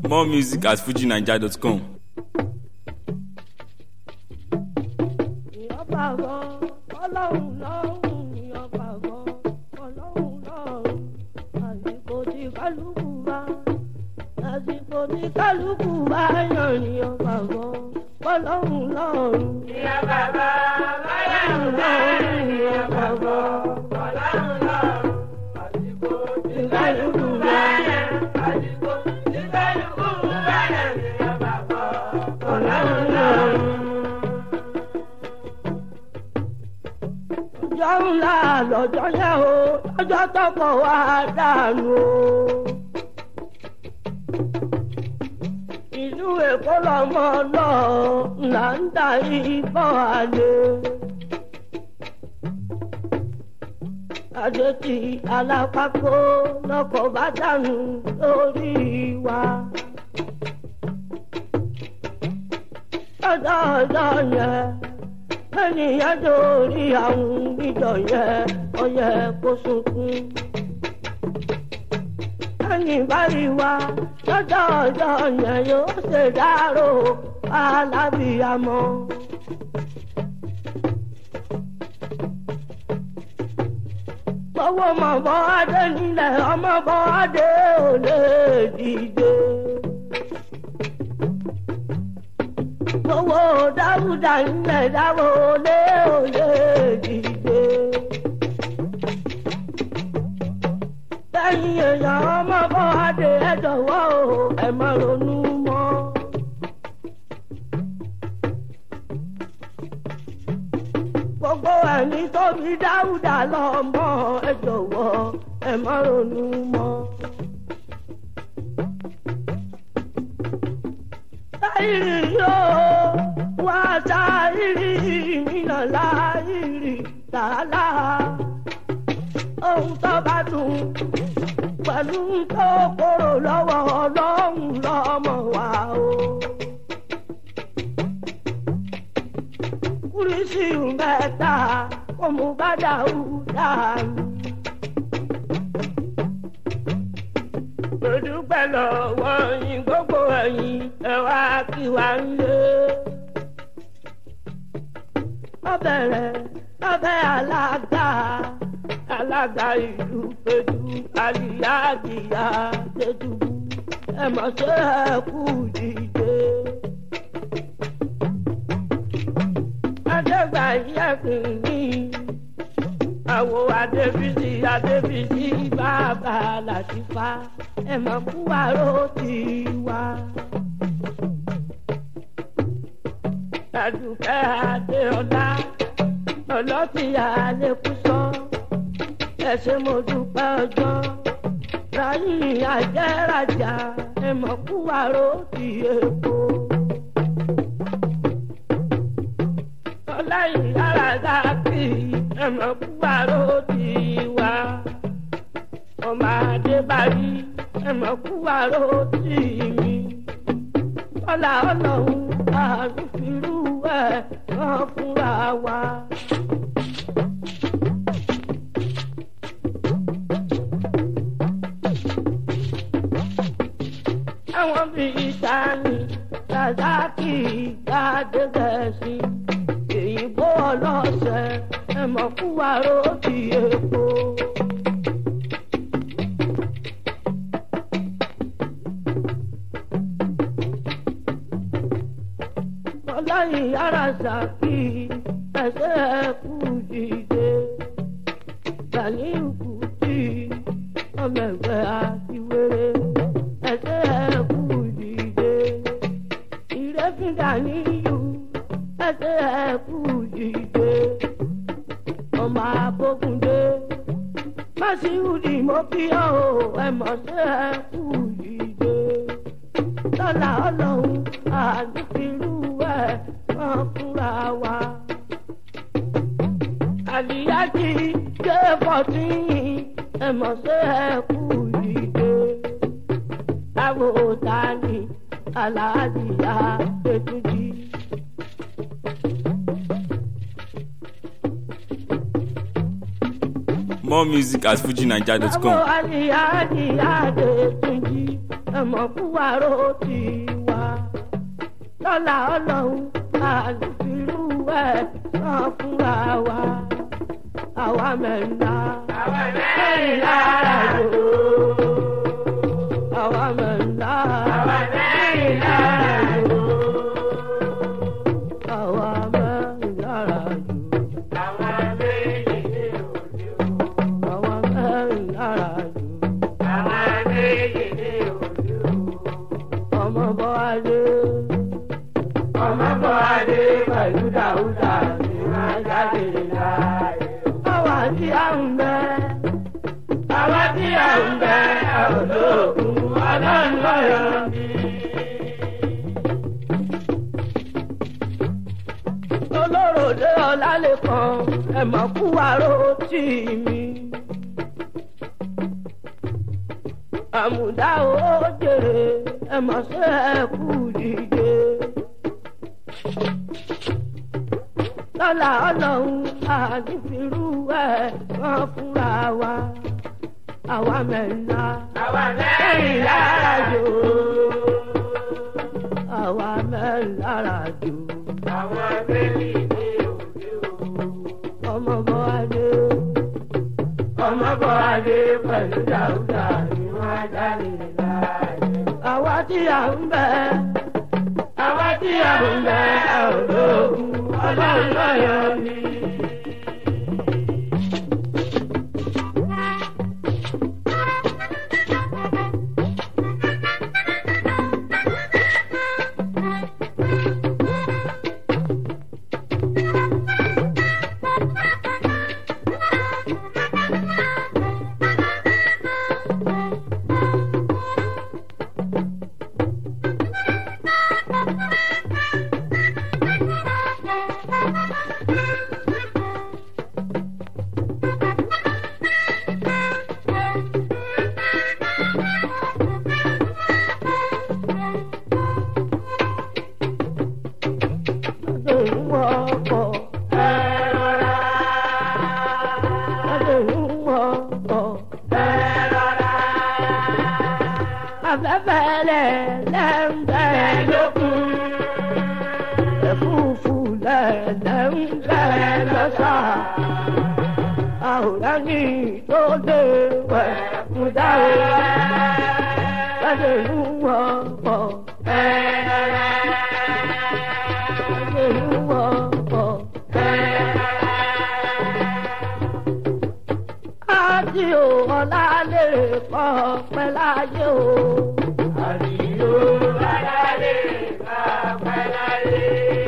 More music at fujinaija.com. ìyọ́pàgọ́ ọlọ́run lọ́rùn ìyọ́pàgọ́ ọlọ́run lọ́rùn àsìkò tí kálukú bá àsìkò tí kálukú bá yàn ìyọ́pàgọ́ ọlọ́run lọ́rùn. ìyọ́pàgọ́ ọlọ́run lọ́rùn ìyọ́pàgọ́ ọlọ́run lọ́rùn àsìkò tí kálukú bá yàn àsìkò tí kálukú bá yàn ìyọ́pàgọ́ ọlọ́run lọ́rùn. ọjọ́ ńlá lọ́jọ́ yẹn o lọ́jọ́ tọkọ wa dànù o. ìlú èkó lọmọ lọ là ń da ìbọn àlè. àjèjì alápákó lọkọ̀ bá dànù lórí wa. lọ́jọ́ ọjọ́ yẹn ènìyàn dórí àwọn níjọ yẹn ọyẹ kó sunkún. ẹni báyìí wá lọ́jọ́ ọjọ́ yẹn yóò ṣe dárò alábìyamọ. gbọ́wọ́ mọ̀ bọ́ adé nílẹ̀ ọmọ bọ́ adé ò lè dìde. owó dáúdà ńlẹ̀ dáwọ́ olé olè dìde. lẹ́yìn èèyàn ọmọ bọ́ adé ẹ jọ̀wọ́ o ẹ má ronú mọ́. gbogbo ẹni tó fi dáúdà lọ́mọ ẹ jọ̀wọ́ ẹ má ronú mọ́. láìrí yóò wá sáìrí mìíràn láìrí tààlà ohun tó bá dùn pẹ̀lú tó kóró lọ́wọ́ ọlọ́run lọ́mọ wa o. kúrísì mẹ́ta kò mú bá dàrú dànù. dúpẹ́ lọ́wọ́ yín gbogbo ẹ̀yin ẹ wá kí wá ń lé. ọbẹ̀rẹ̀ ọbẹ̀ alága alága ìlú pẹ̀lú àlìyáàdìyà tẹ̀tù ẹ mọ̀ ṣe ẹ kú dìde. adégbà yẹ̀kùn ní àwo adébísí adébísí bàbá làtìfá ẹ máa kú àrò tí wá. Àdùkẹ́ Adéọlá ọlọ́tí àlékúsọ ẹ ṣé mo dúpẹ́ ọjọ́. Ráyìn àjẹ́rajà ẹ máa kú àrò tí èkó. Ọláyìn yàrá kì í ẹ máa kú àrò tí wá. Ọmọ Adébárí ẹ̀mọ̀ kú àrò tì mí. Ọlá ọlọ́run àrùfirú ẹ̀ wọ́n fúnra wa. Àwọn bíi Sani, Sazaki, Gbadegẹ̀sì, èyìnbó ọlọ́sẹ̀ ẹ̀mọ̀ kú àrò tì èkó. ọlọ́yin yàrá ṣàkí ẹsẹ̀ ẹ̀kú dìde Gàníyù Kùtì ọmọ ẹgbẹ́ àtiwéré ẹsẹ̀ ẹ̀kú dìde ìrẹ́fín Gàníyù ẹsẹ̀ ẹ̀kú dìde ọmọ abókundé Màsíùdì mo kí ọ ẹ mọ̀ sí ẹ̀kú dìde lọ́la ọlọ́run àdúgbìrú ẹ̀ wọ́n fúnra wa. àlìyájí ké fọ́tíyìn ẹ̀mọ̀ sí ẹ̀kú ìdè. táwọn òòtá ni aláàdìyá ètùjì. More music at fujinaija.com. Àwọn àlìyá àdìyá ètùjì ẹ̀mọ́ fún wa ró ti wá lọ́la ọlọ́run àlùfírú ẹ̀ náà fúnra wa àwa mẹ́ta àwa mẹ́rìnlá àjò. àwa mẹ́ta àwa mẹ́rìnlá àjò. àwa mẹ́ta àjò. àwa méjì ní òde o. àwa mẹ́ta àjò. àwa méjì ní òde o. ọmọ bọ́ adé ọmọ bọ́ adé pẹ̀lú dáúdà ní wọ́n jáde láàyè o. àwa tí a ń bẹ àwa tí a ń bẹ olóògùn ọlọ́run lọ́yọ̀ ni. olóròdé ọlálẹ́kan ẹ̀mọ́ fún wa ró tì mí. àmùdá ó jèrè ẹ̀mọ́ sí ẹ̀kú dìde. lọ́la ọlọ́run àdìfirú ẹ̀ wọ́n fúnra wa àwa mẹ́ta àwa mẹ́rìnlá àjò. àwa mẹ́ta ràjò àwa méjì ní òde o. ọmọ bọ́ adé. ọmọ bọ́ adé pẹ̀lú dáúdà ní wọ́n jáde láàyè o. àwa tí a ń bẹ àwa tí a ń bẹ olóògùn ọlọ́run lọ́yọ̀ ni. lọ́dún wọ́pọ̀ ẹ rọra lọ́dún wọ́pọ̀ ẹ rọra afẹ́fẹ́ lẹ̀ lẹ́ńbẹ́ lókun ẹ̀fúùfù lẹ̀ lẹ́ńbẹ́ lọ́sà àwòrán ní tó dé wẹ̀ fún dáwé lọ́dún wọ́pọ̀ ẹ rọra lọ́dún wọ́pọ̀. ẹ rọra. Ájí ò ọ̀la lè kọ́ pẹ́ láyé o. Àdìyó alálè bàbá láyé.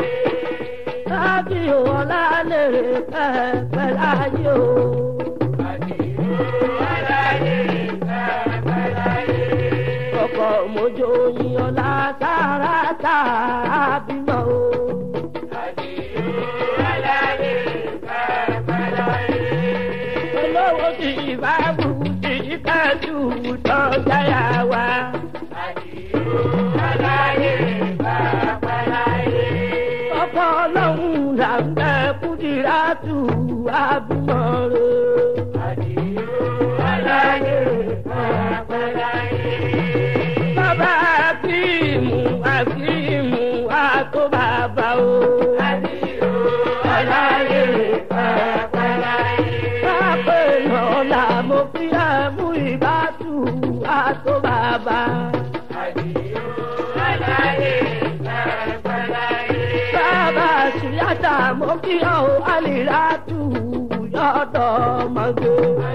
Ájí ò ọ̀la lè kọ́ pẹ́ láyé o. Àdìyó alálè bàbá láyé. Ọkọ̀ mojo yin ọ̀la tààràtà bímọ o. Àdìyó alálè bàbá láyé. Olówó ti bá bù ti kájú tán jáyà wá. Àdìyó alálè bàbá láyé. Ọkọ̀ ọlọ́run là ń bẹ kúdìrátù àbímọ rẹ̀. Àdìyó alálè bàbá láyé. Bàbá Akíìmù Akíìmù àtó bàbá o. Àdìyó alálè bàbá láyé. Pápẹ́ lọ́la mo fi ẹ̀mú ìbátú àtó bàbá. Àdìyó alálè bàbá láyé. Bàbá Ṣìyáta mo kí ọ̀ àlìrátù yọ̀dọ̀ mọ́gbé.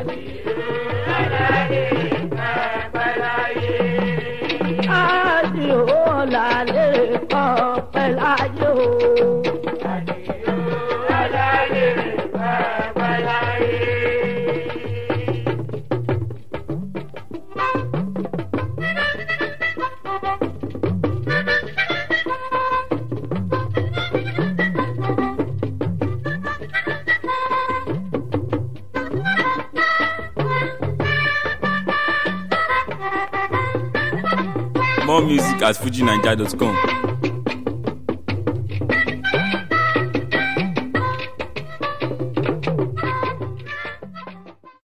Ájì ò lálé kọ́ pẹ́ láyé o. More music at fujinaija.com.